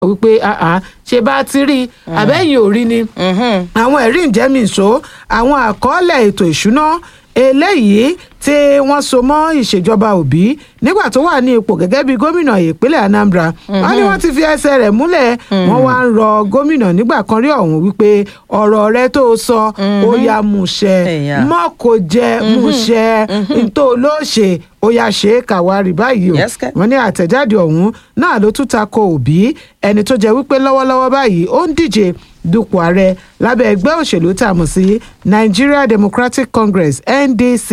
wípé àá ṣe bá ti rí àbẹ́yìn ò rí ni àwọn ẹ̀rí ìjẹ́mìíṣó àwọn àkọọ́lẹ̀ ètò ìṣúná eléyìí tí wọ́n so mọ́ ìṣèjọba òbí nígbà tó wà ní ipò gẹ́gẹ́ bí gómìnà ìpínlẹ̀ anambra wọ́n ní wọ́n ti fi ẹsẹ̀ rẹ̀ múlẹ̀ wọ́n wá ń rọ gómìnà nígbà kan rí ọ̀hún wípé ọ̀rọ̀ rẹ tó sọ ó yá múṣẹ Ẹ̀yà. mọ́ kò jẹ́ múṣẹ ntó ló ṣe ó yá ṣe é kàwárí báyìí o Yes, kẹ́. wọ́n ní àtẹ̀jáde ọ̀hún náà ló tún ta ko òbí ẹni tó jẹ́ wípé lọ́wọ́lọ́wọ́ báyìí ó ń díje dupò ààrẹ lábẹ́ ẹgbẹ́ òṣèlú tá a mọ̀ sí nigeria democratic congress ndc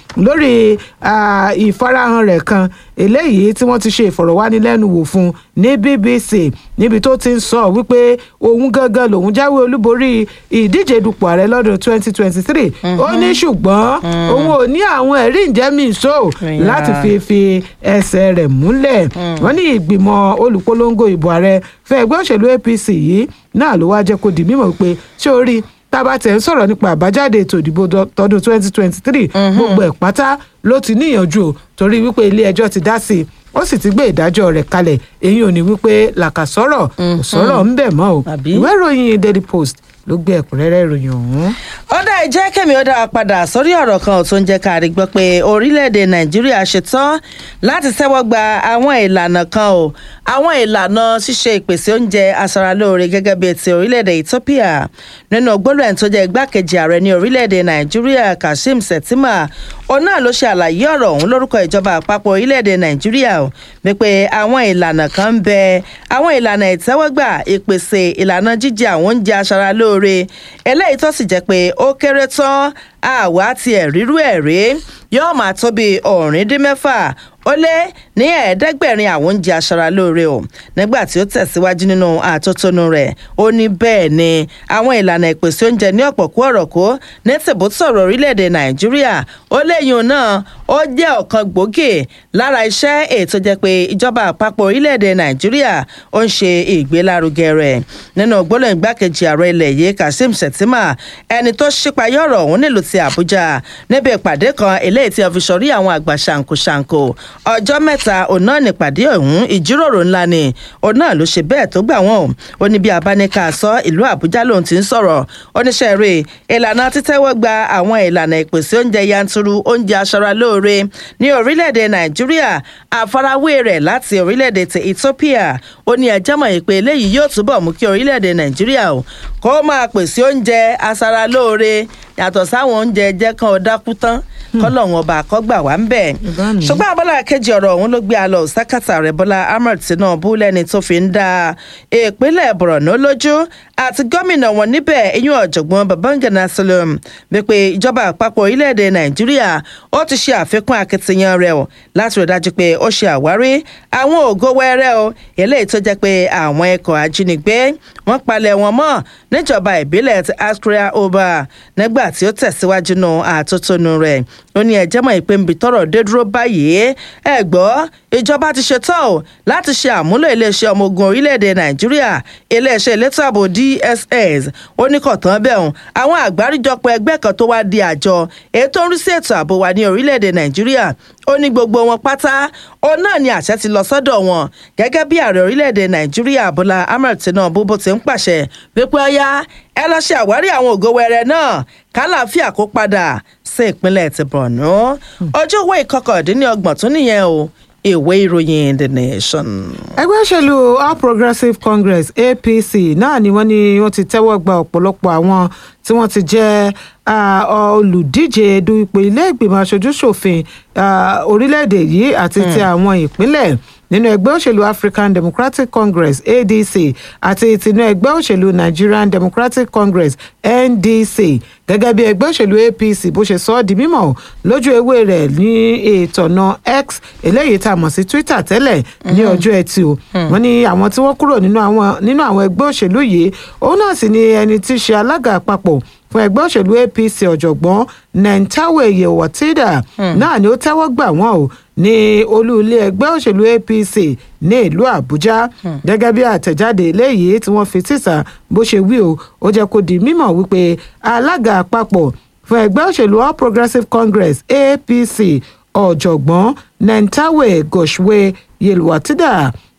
lórí ah, ìfarahàn rẹ̀ kan eléyìí tí wọ́n ti ṣe ìfọ̀rọ̀wánilẹ́nuwò fún ní bbc níbi tó ti ń sọ wípé òun gangan lòun jáwé olúborí ìdíje dupò ààrẹ lọ́dún 2023 ó ní ṣùgbọ́n òun ò ní àwọn ẹ̀rí ìjẹ́mìíṣó Yeah. láti fi fi ẹsẹ̀ rẹ̀ múlẹ̀ wọ́n ní ìgbìmọ̀ olùpolongo ìbò ààrẹ fún ẹgbẹ́ òṣèlú apc yìí náà ló wá jẹ́ kó di mímọ̀ pé ṣé o rí tábà tẹ̀ ń sọ̀rọ̀ nípa àbájáde ètò ìdìbò dọ- tọdún 2023 gbogbo ẹ̀ pátá ló ti níyànjú o torí wípé ilé ẹjọ́ ti dá sí i ó sì ti gbé ìdájọ́ rẹ̀ kalẹ̀ èyí ò ní wípé làkàsọ̀rọ̀ kò sọ̀rọ̀ ń bẹ̀ mọ́ o Àbí? ìwé ìròyìn daily post ló gbé ẹ̀kúnrẹ́rẹ́ ìròyìn ọ̀hún. ọ̀dà ìjẹ́ kẹ́mi ó dára padà sórí ọ̀rọ̀ kan tó ń jẹ́ ká rí gbọ́ pé orílẹ̀-èdè nàìjíríà ṣetán láti tẹ́wọ́ gba àwọn ìlànà kan o àwọn ìlànà ṣíṣe ìpèsè oúnjẹ aṣaralóore gẹ́gẹ́ bíi ti orílẹ̀-èdè ethiopia nínú gbólóhùn tó jẹ́ igbákejì ààrẹ ní orílẹ̀-èdè nàìjíríà kashim shettima òun náà ló ṣe àlàyé ọ̀rọ̀ ọ̀hún lórúkọ ìjọba àpapọ̀ orílẹ̀-èdè nàìjíríà o wípé àwọn ìlànà kan ń bẹ àwọn ìlànà ìtẹ́wọ́gbà ìpèsè ìlànà jíjẹ àwọn oúnjẹ aṣaralóore eléyìí tó sì jẹ́ pé ó kéré tán àwa tiẹ̀ rírú ẹ̀ rí yóò máa tó bí ọ̀rìndínmẹ́fà ó lé ní ẹ̀ẹ́dẹ́gbẹ̀rin àwọn oúnjẹ aṣaralóore o nígbà tí ó tẹ̀síwájú nínú àtótónu rẹ̀ ó ní bẹ́ẹ̀ ni àwọn ìlànà ìpèsè oúnjẹ ní ọ̀pọ̀ kú ọ̀rọ̀ kó ní tìbútọ̀rọ̀ orílẹ̀-èdè nàìjíríà ó léyìn náà ó jẹ́ ọ̀kan gbòógì lára iṣẹ́ ètò jẹ́ pé ìjọba àpapọ̀ orílẹ̀-èdè nàìjíríà ó ń ṣe ìgbélárugẹ rẹ̀ nínú gbólóhùn igbákejì ààrẹ ilẹ̀ yìí kazeem shettima ẹni tó ṣípayọ́ ọ̀rọ̀ ọ̀hún nílùú ti àbújá níbi ìpàdé kan eléyìí tí wọ́n fi sọrí àwọn àgbà ṣàǹkóṣàǹkó ọjọ́ mẹ́ta òun náà nípàdé ọ̀hún ìjíròrò ńlá ni òun náà ló ṣe bẹ́ẹ̀ tó gbà wọ́n ó ní bí abáníkà sọ ìlú àbújá lòun ti ń sọ̀rọ̀ oníṣẹ́ rẹ̀ ìlànà títẹ́wọ́ gba àwọn ìlànà ìpèsè oúnjẹ yanturu oúnjẹ aṣaralóore ní orílẹ̀-èdè nàìjíríà àfarawé rẹ̀ láti orílẹ̀-èdè ti ethiopia ó ní ẹjẹ́ mọ̀ pé eléyìí yóò túbọ̀ mú kí orílẹ̀-èdè nàìjíríà o kó máa pèsè oúnjẹ aṣaralóore yàtọ̀ sáwọn oúnjẹ jẹ́ kan ó dákú tán kọ́lọ́hún ọba àkọ́gbà wá ń bẹ̀. Ìbánu. ṣùgbọ́n abọ́lá kejì ọ̀rọ̀ ọ̀hún ló gbé alọ́ sákàtà rẹ̀ bọ́lá ahmed tinubu lẹ́ni tó fi ń da ìpínlẹ̀ borno lójú àti gómìnà wọn níbẹ̀ eyín ọ̀jọ̀gbọ́n babangana salom wípé ìjọba àpapọ̀ orílẹ̀-èdè nàìjíríà ó ti ṣe àfikún akitiyan rẹ̀ o láti rí dájú pé ó ṣe àwárí àwọn ògo wẹ́rẹ́ o eléyìí tó jẹ́ pé àwọn ikọ̀ ajínigbé wọ́n palẹ̀ wọn mọ́ níjọba ìbílẹ̀ ti askria oba nígbà tí ó tẹ̀síwájú nù àtótónu rẹ̀ ó ní ẹjẹ́ mọ̀ ìpè nbí tọrọ dé dúró báyìí ẹ gbọ́ ìjọba ti ṣetán o láti ṣe àmúlò iléeṣẹ́ ọmọ ogun orílẹ̀-èdè nàìjíríà iléeṣẹ́ elétò ààbò dss ó ní kọ̀tán bẹ́ẹ̀ àwọn àgbáríjọpọ̀ ẹgbẹ́ kan tó wá di àjọ èyí tó ń rí sí ètò ààbò wa ní orílẹ̀-èdè nàìjíríà ó ní gbogbo wọn pátá òun náà ni àṣẹ ti lọ sọ́dọ̀ wọn gẹ́gẹ́ bí ààrẹ orílẹ̀-èdè nàìjíríà bọ́lá ahmed tinubu bó ti ń pàṣẹ wípé ọyá ẹ lọ ṣe àwárí àwọn ògo wẹrẹ náà kálàáfíà kó padà sí ìpínlẹ̀ ti borno ọjọ́ owó ìkọkàndínlọ́gbọ̀n tó nìyẹn o ìwé ìròyìn the nation. ẹgbẹ́ òṣèlú all progressives congress apc náà ni wọ́n ní wọ́n ti tẹ́wọ́ gba ọ̀pọ̀lọpọ̀ àwọn tí wọ́n ti jẹ́ ah, olùdíje du ipò ilé ìgbìmọ̀ aṣojú-ṣòfin ah, orílẹ̀-èdè yìí àti ti àwọn ìpínlẹ̀ nínú ẹgbẹ́ òṣèlú african democratic congress adc àti tinú ẹgbẹ́ òṣèlú nigerian democratic congress ndc gẹ́gẹ́ bí ẹgbẹ́ òṣèlú apc bó ṣe sọ ọ́ di mímọ̀ lójú ewé rẹ̀ ní ìtọ̀nà x eléyìí tá a mọ̀ sí twitter tẹ́lẹ̀ ní ọjọ́ ẹtì o wọ́n ní àwọn tí wọ́n kúrò nínú àwọn nínú àwọn ẹgbẹ́ òṣèlú yìí òun náà sì ni ẹni tí í ṣe alága àpapọ̀ fún ẹgbẹ́ òṣèlú apc ọ̀jọ̀gbọ́n nentawe yewatida náà ni ó tẹ́wọ́ gbà wọ́n o ní olú ilé ẹgbẹ́ òṣèlú apc ní ìlú àbújá gẹ́gẹ́ bí àtẹ̀jáde eléyìí tí wọ́n fi síta bó ṣe wí o ó jẹ́ kó di mímọ̀ wípé alága àpapọ̀ fún ẹgbẹ́ òṣèlú all progressives congress apc ọ̀jọ̀gbọ́n nentawe goshwe yelwatida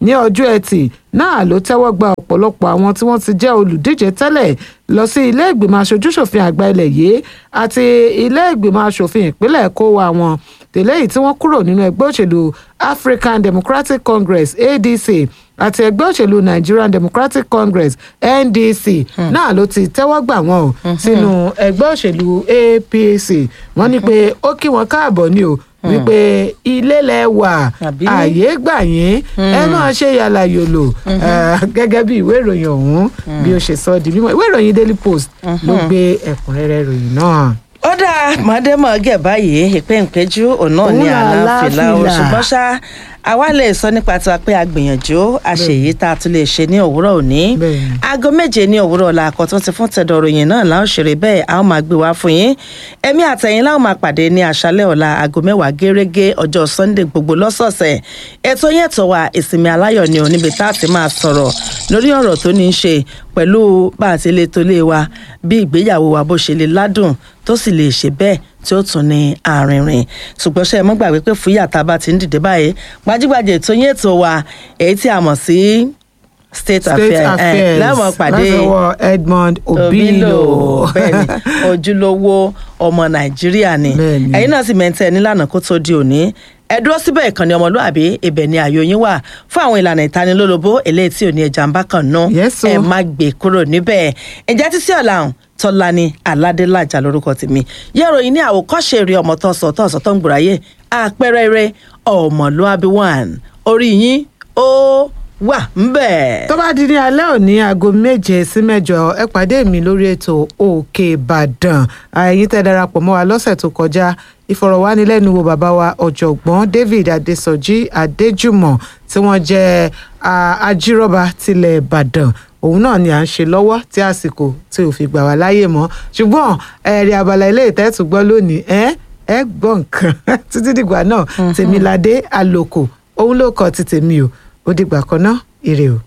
ní ọjọ́ ẹtì náà ló tẹ́wọ́ gba ọ̀pọ̀lọpọ̀ àwọn tí wọ́n ti jẹ́ olùdíje tẹ́lẹ̀ lọ sí ilé ìgbìmọ̀ aṣojúṣòfin àgbà ilẹ̀ yìí àti ilé ìgbìmọ̀ aṣòfin ìpínlẹ̀ kó wa wọn tẹ́lẹ̀ yìí tí wọ́n kúrò nínú ẹgbẹ́ òṣèlú African Democratic Congress ADC àti ẹgbẹ́ òṣèlú Nigerian Democratic Congress NDC náà ló ti tẹ́wọ́ gbà wọ́n o sínú ẹgbẹ́ òṣèlú APC wọ́n ní pé ó kí wọn káàbọ̀ ni o wípé ilé lẹ wà Àbí? àyè gbà yín ẹ máa ṣe yàrá yòlò eh, gẹ́gẹ́ bí ìwé ìròyìn ọ̀hún bí ó ṣe sọ di mímọ̀ ìwé ìròyìn Daily Post ló gbé ẹ̀kúnrẹ́rẹ́ ìròyìn náà. ó dáa mọ̀ọ́dẹ́mọ̀ọ́gẹ̀ báyìí ìpéǹpéjú òun náà ní Òun là àlàáfíà o láfìlà. ṣùgbọ́n ṣá àwa lè sọ nípa tiwa pé a gbìyànjú àṣeyìí tá a tún lè ṣe ní òwúrọ̀ òní Bẹ́ẹ̀ni. aago méje ní òwúrọ̀ ọ̀la àkọ́tún ti fún tẹ̀dọ̀ ròyìn náà láwọn ṣeré bẹ́ẹ̀ a ó máa gbé wá fún yín ẹ̀mí àtẹ̀yìn láwọn máa pàdé ní àṣálẹ̀ ọ̀la aago mẹ́wàá gẹ́rẹ́gẹ́ ọjọ́ sunday gbogbo lọ́sọ̀ọ̀sẹ̀ ètò yẹn tó wà ìsinmi aláyọ̀ ni ò níbi tá a ti máa sọ̀rọ̀ lórí ọ̀rọ̀ tó ní í ṣe pẹ̀lú bá a ti lè tó lé wa bí ìgbéyàwó wa bó ṣe lè ládùn tó sì lè ṣe bẹ́ẹ̀ tí ó tún ní àrìnrìn ṣùgbọ́n ṣe é mọ́ gbàgbé pé fúyà tá a bá ti ń dìde báyìí gbajúgbajà ètò yẹn ètò wa èyí tí a mọ̀ sí state, State affair affairs láwọn pàdé látọwọ́ Edmond Obilo. bẹ́ẹ̀ni ojúlówó ọmọ nàìjíríà ni Bẹ́ẹ̀ni. ẹ̀yin náà sì mẹ́ntẹ́ nílànà kó tó di òní ẹ dúró síbẹ̀ ìkànnì ọmọlúàbí ibẹ̀ ni ààyò yín wà fún àwọn ìlànà ìtanilólobó eléyìí tí ò ní ẹja ń bá kàn ná Yes, o. ẹ má gbé kúrò níbẹ̀ ǹjẹ́ títí ọ̀làhùn tọ́lání aládélájà lórúkọ tèmi yẹ́rọ yìí ní àwòkọ́ṣe eré ọmọ tó ń sọ tó ń sọ tó ń gbòráyè àpẹẹrẹ eré ọmọlúàbí one orí yín ó wà ń bẹ̀. tó bá di ní alẹ́ òní aago méje sí mẹ́jọ ẹ pàdé mi lórí ètò òkè ìbàdàn ẹ̀yin tẹ́ darapọ̀ mọ́ wa lọ́sẹ̀ tó kọjá ìfọ̀rọ̀wánilẹ́nuwò bàbá wa ọ̀jọ̀gbọ́n david adésọjí adéjùmọ̀ tí wọ́n jẹ́ ah, ajírọ́ba tilẹ̀ ìbàdàn òun náà ni à ń ṣe lọ́wọ́ tí àsìkò tí ò fi gbà wá láyè mọ́ ṣùgbọ́n ẹ̀rí abala ilé ìtẹ́tù gbọ́ lónìí ẹ ẹ gbọ́ nǹkan títí dìgbà náà tèmiládé àlòkò òun ló kọ ti tèmi o ó dìgbà kan náà ire o.